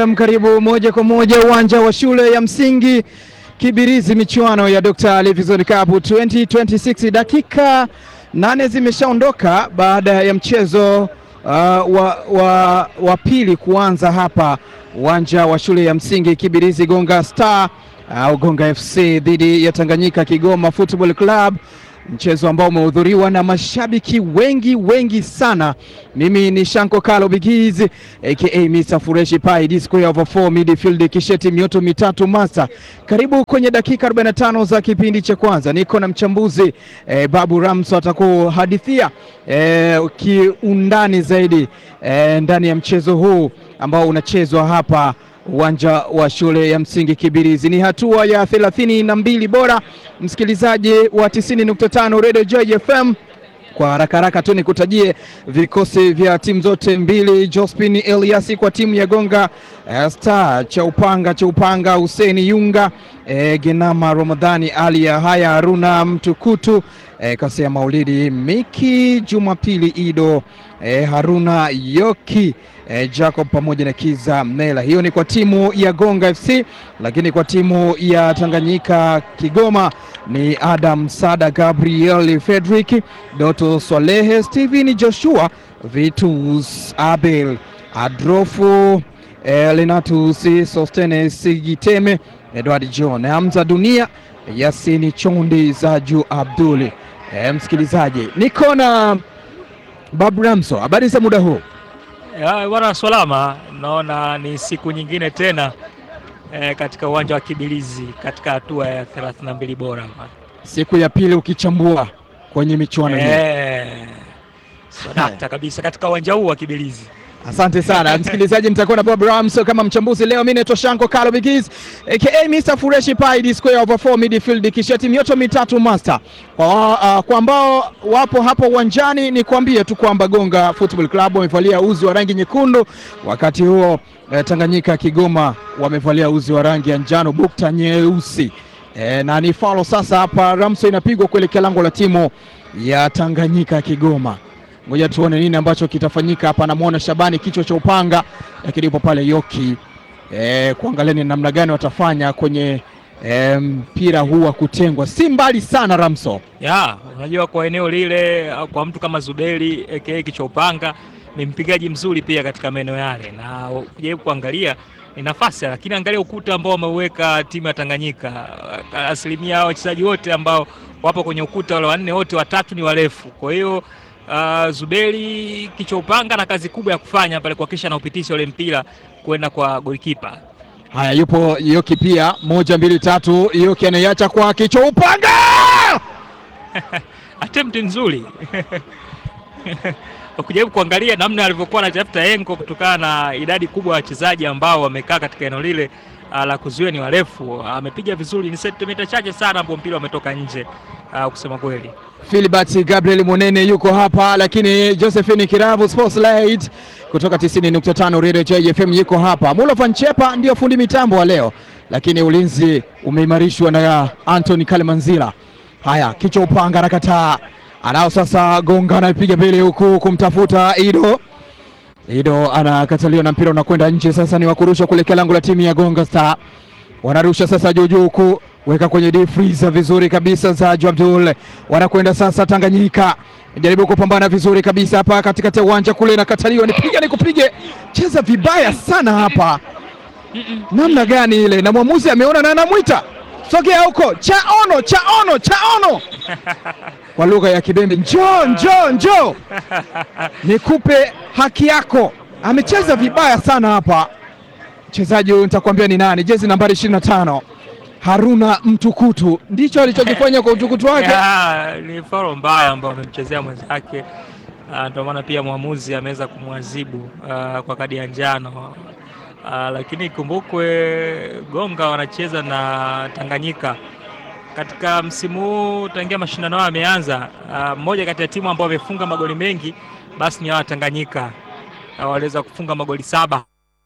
FM, karibu moja kwa moja uwanja wa shule ya msingi Kibirizi, michuano ya Dr. Livingstone Cup 2026. Dakika nane zimeshaondoka baada ya mchezo uh, wa, wa, wa pili kuanza hapa uwanja wa shule ya msingi Kibirizi, Gonga Star au uh, Gonga FC dhidi ya Tanganyika Kigoma Football Club mchezo ambao umehudhuriwa na mashabiki wengi wengi sana. Mimi ni Shanko Kalo Bigiz aka Mr Fureshi Pai D square over 4 midfield kisheti mioto mitatu master. Karibu kwenye dakika 45 za kipindi cha kwanza, niko na mchambuzi eh, Babu Ramso atakuhadithia eh, kiundani zaidi eh, ndani ya mchezo huu ambao unachezwa hapa uwanja wa shule ya msingi Kibirizi. Ni hatua ya thelathini na mbili bora, msikilizaji wa 90.5 Radio Joy FM. Kwa haraka haraka tu nikutajie vikosi vya timu zote mbili. Jospin Eliasi kwa timu ya Gonga uh, Star, cha upanga cha upanga Huseni Yunga, eh, Genama Ramadhani Ali ya haya Haruna Mtukutu, eh, Kasea Maulidi Miki Jumapili Ido, eh, Haruna Yoki eh, Jacob pamoja na Kiza Mnela. Hiyo ni kwa timu ya Gonga FC, lakini kwa timu ya Tanganyika Kigoma ni Adam Sada, Gabriel Fredrick, Doto Swalehe, Steven Joshua, Vitus Abel, Adrofu eh, Lenatus Sostene Sigiteme, Edward John, Hamza Dunia, Yasini Chondi, Zaju Abduli. Eh, msikilizaji, niko na Babu Ramso, habari za muda huu? Bwana salama, naona ni siku nyingine tena e, katika uwanja wa Kibirizi katika hatua ya 32 bora, siku ya pili ukichambua kwenye michuano hii e, sadakta kabisa katika uwanja huu wa Kibirizi. Asante sana msikilizaji, nitakuwa na Bob Ramso kama mchambuzi leo. Mimi naitwa Shanko Kalo Bigiz aka Mr Fureshi Pai D square over 4 midfield kisheti mioto mitatu master. Kwa, uh, kwa ambao wapo hapo uwanjani ni kuambie tu kwamba Gonga Football Club wamevalia uzi wa rangi nyekundu, wakati huo eh, Tanganyika Kigoma wamevalia uzi wa rangi ya njano bukta nyeusi. Eh, na ni falo sasa hapa Ramso inapigwa kuelekea lango la timu ya Tanganyika Kigoma. Ngoja tuone nini ambacho kitafanyika hapa. Namwona Shabani kichwa cha upanga, lakini yupo pale Yoki e, kuangalia ni namna gani watafanya kwenye mpira e, huu wa kutengwa. Si mbali sana Ramso ya unajua, kwa eneo lile, kwa mtu kama Zuberi aka kichwa upanga ni mpigaji mzuri pia katika maeneo yale, na kujaribu kuangalia ni nafasi, lakini angalia ukuta ambao wameuweka timu ya Tanganyika. Asilimia wachezaji wote ambao wapo kwenye ukuta wale wanne wote watatu ni warefu, kwa hiyo Uh, Zuberi kichwa upanga na kazi kubwa ya kufanya pale kuhakikisha na upitisha ule mpira kwenda kwa golikipa. Haya, yupo Yoki pia, moja mbili tatu, Yoki anaiacha kwa kichwa upanga attempt nzuri ukijaribu kuangalia namna alivyokuwa anatafuta engo kutokana na idadi kubwa ya wachezaji ambao wamekaa katika eneo lile la kuzuia ni warefu, amepiga vizuri, ni sentimita chache sana ambapo mpira umetoka nje. Uh, kusema kweli Philbert Gabriel Monene yuko hapa, lakini Josephine Kiravu Sportslight kutoka 90.5 Radio Joy FM yuko hapa. Mulovan Chepa ndio fundi mitambo wa leo, lakini ulinzi umeimarishwa na Anthony Kalemanzila. Haya, kichwa upanga anakataa, anao sasa Gonga anapiga mbele huku kumtafuta Ido. Ido anakataliwa na mpira unakwenda nje. Sasa ni wakurusha kuelekea lango la timu ya Gonga Star, wanarusha sasa juu juu huku weka kwenye deep freezer vizuri kabisa. Zaju Abdul wanakwenda sasa. Tanganyika jaribu kupambana vizuri kabisa hapa katikati ya uwanja kule, nakataliwa. Nipige nikupige, cheza vibaya sana hapa. Namna gani ile, na mwamuzi ameona na anamwita sogea huko, chaono chaono chaono kwa lugha ya Kibembe, njoo njoo njoo nikupe haki yako. Amecheza vibaya sana hapa mchezaji huyu, nitakwambia ni nani, jezi nambari 25 Haruna Mtukutu ndicho alichokifanya kwa utukutu wake. Ni faulo mbaya ambayo amemchezea mwenzake, ndio maana pia mwamuzi ameweza kumwadhibu uh, kwa kadi ya njano uh, lakini ikumbukwe Gonga wanacheza na Tanganyika katika msimu huu tangia mashindano hayo yameanza. Mmoja uh, kati ya timu ambao wamefunga magoli mengi basi ni hawa Tanganyika uh, waliweza kufunga magoli saba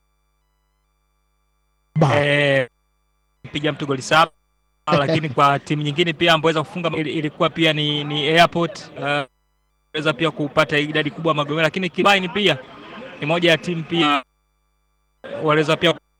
eh, piga mtu goli saba lakini kwa timu nyingine pia ambayo weza kufunga ilikuwa pia ni, ni Airport uh, weza pia kupata idadi kubwa ya magoli, lakini Kibaini pia ni moja ya timu pia waliweza pia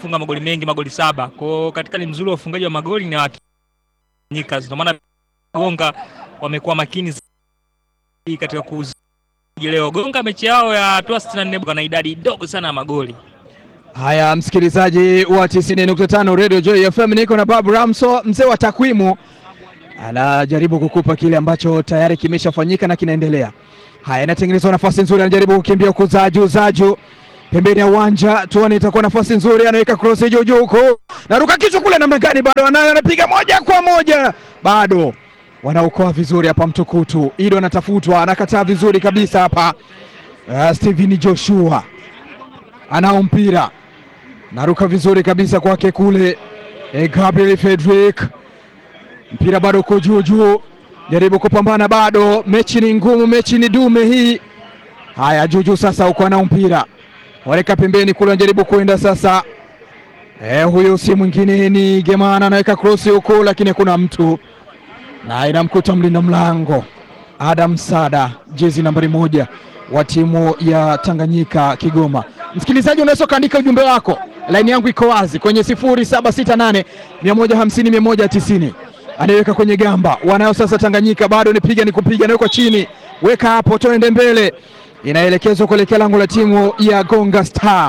kufunga magoli mengi, magoli saba. Kwa hiyo katika ni mzuri wa ufungaji wa magoli ni Watanganyika, ndio maana Gonga wamekuwa makini zaidi katika kuuzi leo. Gonga mechi yao ya hatua 64 na idadi ndogo sana ya magoli. Haya, msikilizaji wa 90.5 Radio Joy FM, niko na Babu Ramso, mzee wa takwimu, anajaribu kukupa kile ambacho tayari kimeshafanyika na kinaendelea. Haya, inatengenezwa nafasi nzuri, anajaribu kukimbia huku Zaju, Zaju pembeni ya uwanja, tuone itakuwa nafasi nzuri, anaweka cross juu juu huko, naruka kichwa kule, namna gani? Bado anayo, anapiga moja kwa moja, bado wanaokoa vizuri hapa. Mtukutu Ido anatafutwa, anakataa vizuri kabisa hapa. Uh, Steven Joshua anao mpira naruka vizuri kabisa kwake kule e, Gabriel Fredrick, mpira bado uko juu juu, jaribu kupambana, bado mechi ni ngumu, mechi ni dume hii. Haya, juujuu sasa, uko anao mpira, waleka pembeni kule, anajaribu kuenda sasa. E, huyu si mwingine ni Gemana, anaweka krosi huku, lakini hakuna mtu na inamkuta mlinda mlango Adam Sada, jezi nambari moja wa timu ya Tanganyika Kigoma. Msikilizaji, unaweza ukaandika ujumbe wako, laini yangu iko wazi kwenye 0768 150 190. Anaweka kwenye gamba, wanayo sasa Tanganyika, bado nipiga nikupiga, nawekwa chini, weka hapo, tuende mbele, inaelekezwa kuelekea lango la timu ya Gonga Star.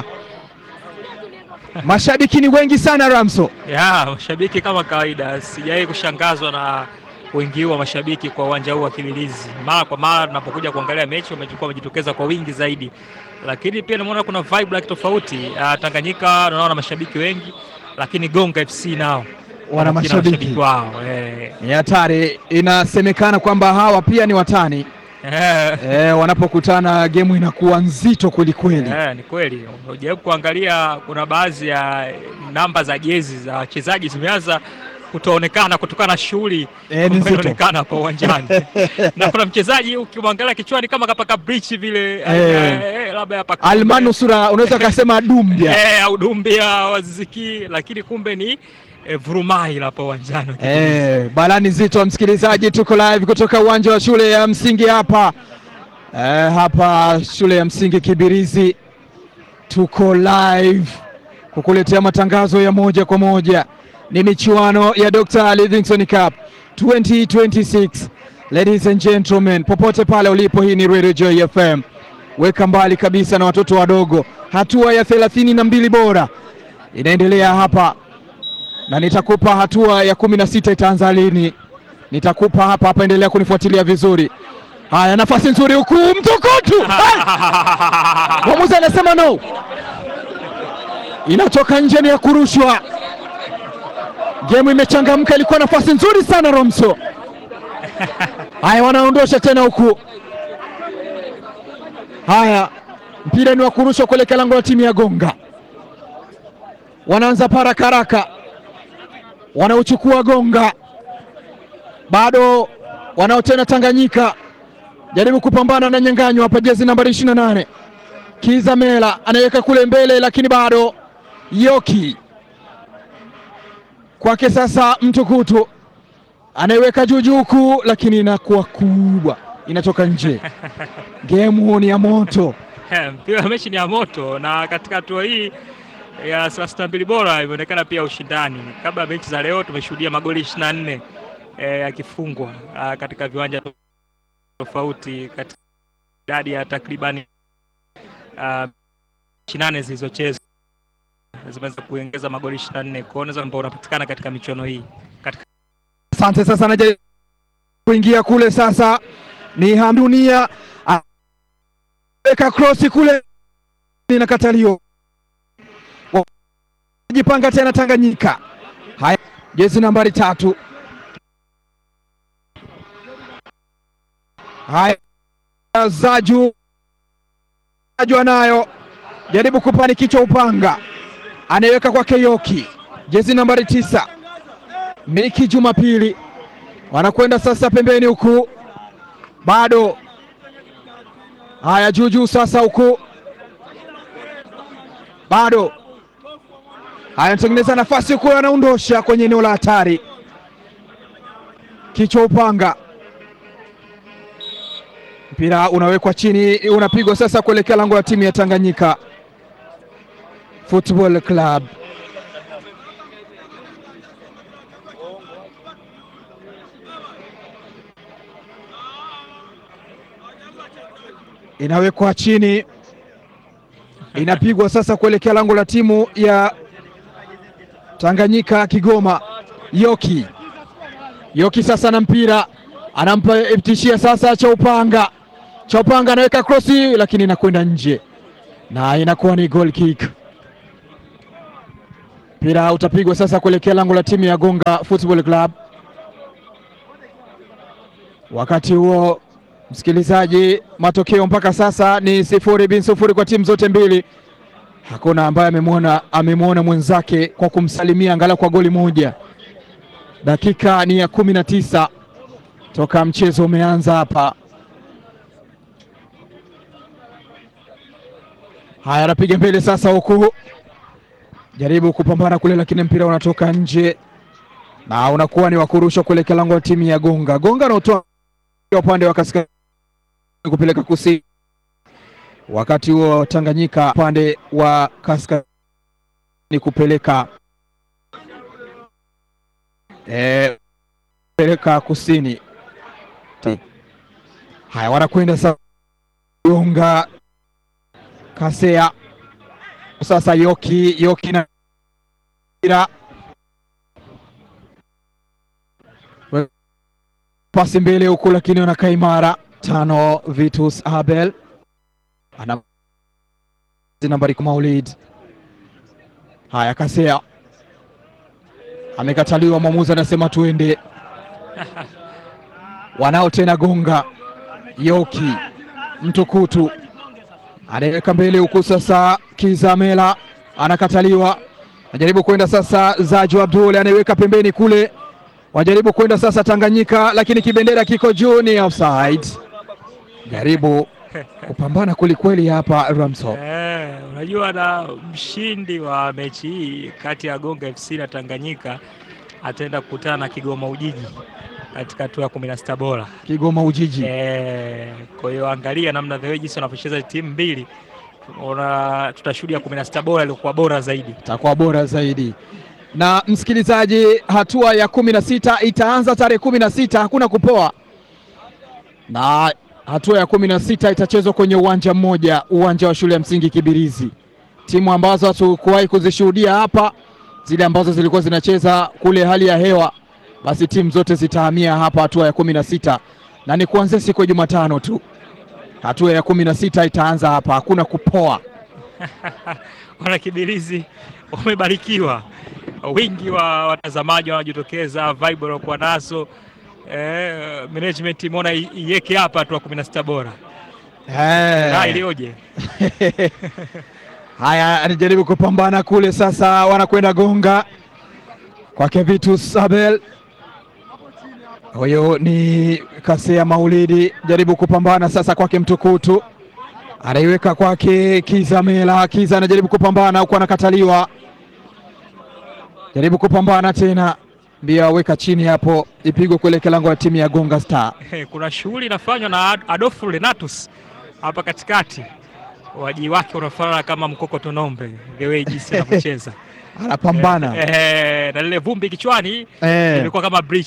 Mashabiki ni wengi sana Ramso. Ya, mashabiki kama kawaida, sijawahi kushangazwa na wengi huu wa mashabiki kwa uwanja huu wa Kililizi. Mara kwa mara tunapokuja kuangalia mechi wamechukua wamejitokeza kwa wingi zaidi, lakini pia naona kuna vibe like tofauti. Uh, Tanganyika naona mashabiki wengi, lakini Gonga FC nao Wana mashabiki wao eh. ni hatari. Inasemekana kwamba hawa pia ni watani Eh, e, wanapokutana gemu inakuwa nzito kweli kweli. eh, ni kweli. Unajaribu kuangalia, kuna baadhi ya namba za jezi za wachezaji zimeanza kutoonekana kutokana na shughuli Eh, ni ambayo nzito. inaonekana hapo uwanjani na kuna mchezaji ukimwangalia kichwani kama kapaka bridge vile Eh. eh, eh, labda hapa Almanusura unaweza ukasema dumbia eh, au Dumbia waziki, lakini kumbe ni eh, vurumai hapo uwanjani Eh, balani nzito msikilizaji, tuko live kutoka uwanja wa shule ya msingi hapa eh, hapa shule ya msingi Kibirizi, tuko live kukuletea matangazo ya moja kwa moja. Ni michuano ya Dr. Livingstone Cup 2026. Ladies and gentlemen, popote pale ulipo, hii ni Radio Joy FM. Weka mbali kabisa na watoto wadogo. Hatua ya thelathini na mbili bora inaendelea hapa na nitakupa hatua ya kumi na sita itaanza lini, nitakupa hapa hapa. Endelea kunifuatilia vizuri. Haya, nafasi nzuri huku, mtukutu mwamuzi anasema no, inatoka nje, ni ya kurushwa. Gemu imechangamka, ilikuwa nafasi nzuri sana Romso. Haya, wanaondosha tena huku. Haya, mpira ni wa kurushwa kuelekea lango la timu ya Gonga. Wanaanza paraka haraka wanaochukua Gonga, bado wanao tena Tanganyika, jaribu kupambana na nyang'anyo hapa, jezi nambari 28 Kiza Mela anaweka kule mbele, lakini bado Yoki kwake sasa, Mtukutu anaiweka juu juu huku, lakini inakuwa kubwa, inatoka nje. Gemu ni ya moto. mpira wa mechi ni ya moto, na katika hatua hii ya thelathini na mbili bora imeonekana pia ushindani. Kabla ya mechi za leo tumeshuhudia magoli 24 eh, yakifungwa ah, katika viwanja tofauti katika idadi ya takribani ah, mechi nane zilizochezwa zimeweza kuongeza magoli 24 kwa hiyo unaweza ambao unapatikana katika michuano hii katika Asante. Sasa anaja kuingia kule, sasa ni Hamdunia weka krosi kule, inakataliwa. Jipanga tena Tanganyika. Haya, jezi nambari tatu. Haya, Zaju Zaju anayo jaribu kupani kichwa upanga, anaiweka kwa Keyoki, jezi nambari tisa Miki Jumapili wanakwenda sasa pembeni huku, bado haya juu juu sasa huku, bado haya anatengeneza nafasi huku, anaondosha kwenye eneo la hatari, kichwa upanga, mpira unawekwa chini, unapigwa sasa kuelekea lango la timu ya Tanganyika Football Club. inawekwa chini, inapigwa sasa kuelekea lango la timu ya Tanganyika Kigoma. Yoki Yoki sasa na mpira anampa tishia sasa Chaupanga. Chaupanga anaweka krosi, lakini inakwenda nje na inakuwa ni goal kick. Mpira utapigwa sasa kuelekea lango la timu ya Gonga Football Club. Wakati huo msikilizaji, matokeo mpaka sasa ni sifuri bin sifuri kwa timu zote mbili. Hakuna ambaye amemwona amemwona mwenzake kwa kumsalimia angalau kwa goli moja. Dakika ni ya kumi na tisa toka mchezo umeanza hapa. Haya, anapiga mbele sasa, huku jaribu kupambana kule, lakini mpira unatoka nje na unakuwa ni wa kurushwa kuelekea lango la timu ya Gonga. Gonga anaotoa upande wa kaskazini kupeleka kusini, wakati huo Tanganyika upande wa kaskazini kupeleka e, peleka kusini. Haya, wanakwenda sasa Gonga Kasea sasa, Yoki Yoki na mpira pasi mbele huku, lakini wanakaa imara. Tano Vitus Abel ana nambari Maulid. Haya, Kasea amekataliwa, mwamuzi anasema tuende. Wanao tena Gonga Yoki Mtukutu anaweka mbele huku sasa, Kizamela anakataliwa, anajaribu kwenda sasa, Zaju Abdul anaiweka pembeni kule, wajaribu kwenda sasa Tanganyika, lakini kibendera kiko juu, ni offside. Jaribu kupambana kwelikweli hapa Ramso. Eh, unajua na mshindi wa mechi hii kati ya Gonga FC na Tanganyika ataenda kukutana na Kigoma Ujiji katika hatua ya kumi na sita bora. Kigoma Ujiji Eh, kwa hiyo angalia namna the way jinsi wanavyocheza timu mbili, ona tutashuhudia kumi na sita bora ilikuwa bora zaidi. itakuwa bora zaidi. Na msikilizaji, hatua ya kumi na sita itaanza tarehe kumi na sita hakuna kupoa, na hatua ya kumi na sita itachezwa kwenye uwanja mmoja, uwanja wa shule ya msingi Kibirizi. Timu ambazo hatukuwahi kuzishuhudia hapa, zile ambazo zilikuwa zinacheza kule hali ya hewa, basi timu zote zitahamia hapa hatua ya kumi na sita na ni kuanzia siku ya Jumatano tu. Hatua ya kumi na sita itaanza hapa, hakuna kupoa. Wana Kibirizi wamebarikiwa, wingi wa watazamaji wanajitokeza, vibe waliokuwa nazo eh, management imeona i- iweke hapa hatua kumi na sita bora na ilioje Haya, anajaribu kupambana kule sasa, wanakwenda Gonga kwake Vitus Abel. Huyo ni Kasea Maulidi, jaribu kupambana sasa kwake Mtukutu, anaiweka kwake Kizamela. Kiza anajaribu kupambana huku, anakataliwa. Jaribu kupambana tena, mbio aweka chini hapo, ipigwe kuelekea lango la timu ya Gonga Star. kuna shughuli inafanywa na Ad- Adolfu Renatus hapa katikati, waji wake unafanana kama mkokoto nombe, the way jinsi anavyocheza Anapambana eh, na lile vumbi kichwani eh. ilikuwa kama bridge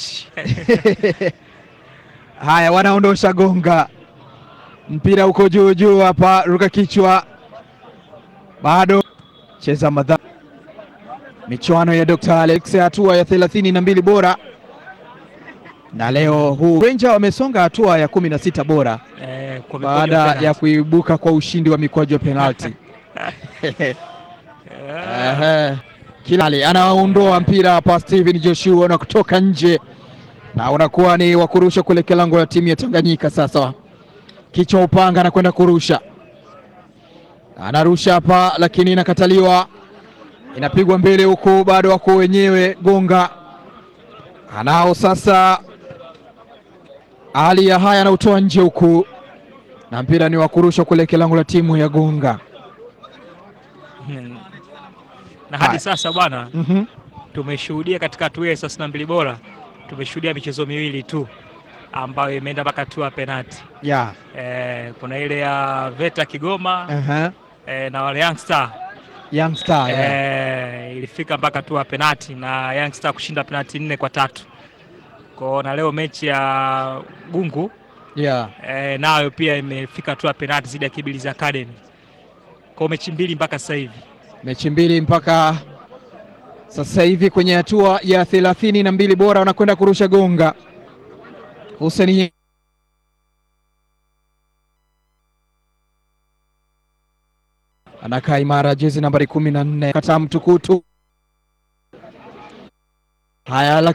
Haya, wanaondosha Gonga, mpira uko juu juu hapa, ruka kichwa, bado cheza madha. Michuano ya Dr. Alex hatua ya thelathini na mbili bora, na leo huu Ranger wamesonga hatua ya kumi na sita bora eh, kwa mikono baada penalty. ya kuibuka kwa ushindi wa mikwaju ya penalti. Eh, Ehe. Kilali anaondoa mpira hapa, Steven Joshua na kutoka nje, na unakuwa ni wa kurusha kuelekea lango la timu ya Tanganyika. Sasa kichwa upanga anakwenda kurusha, anarusha hapa, lakini inakataliwa, inapigwa mbele huku, bado wako wenyewe. Gonga anao sasa, hali ya haya anautoa nje huku, na mpira ni wa kurusha kuelekea lango la timu ya Gonga. hmm. na hadi Haya. sasa bwana Mhm. tumeshuhudia katika hatua ya thelathini na mbili bora tumeshuhudia michezo miwili tu ambayo imeenda mpaka hatua ya penalti. Yeah. Eh, kuna ile ya Veta Kigoma Aha. eh, na wale Young Star Young Star, yeah. eh, ilifika mpaka hatua ya penalti na Young Star kushinda penalti nne kwa tatu. Kwa na leo mechi ya Gungu Yeah. e, nayo pia imefika hatua ya penalti zidi ya Kibirizi Academy. Kwa mechi mbili mpaka sasa hivi. Mechi mbili mpaka sasa hivi kwenye hatua ya thelathini na mbili bora wanakwenda kurusha gonga. Hussein anakaa imara, jezi nambari kumi na nne kata mtukutu. Haya,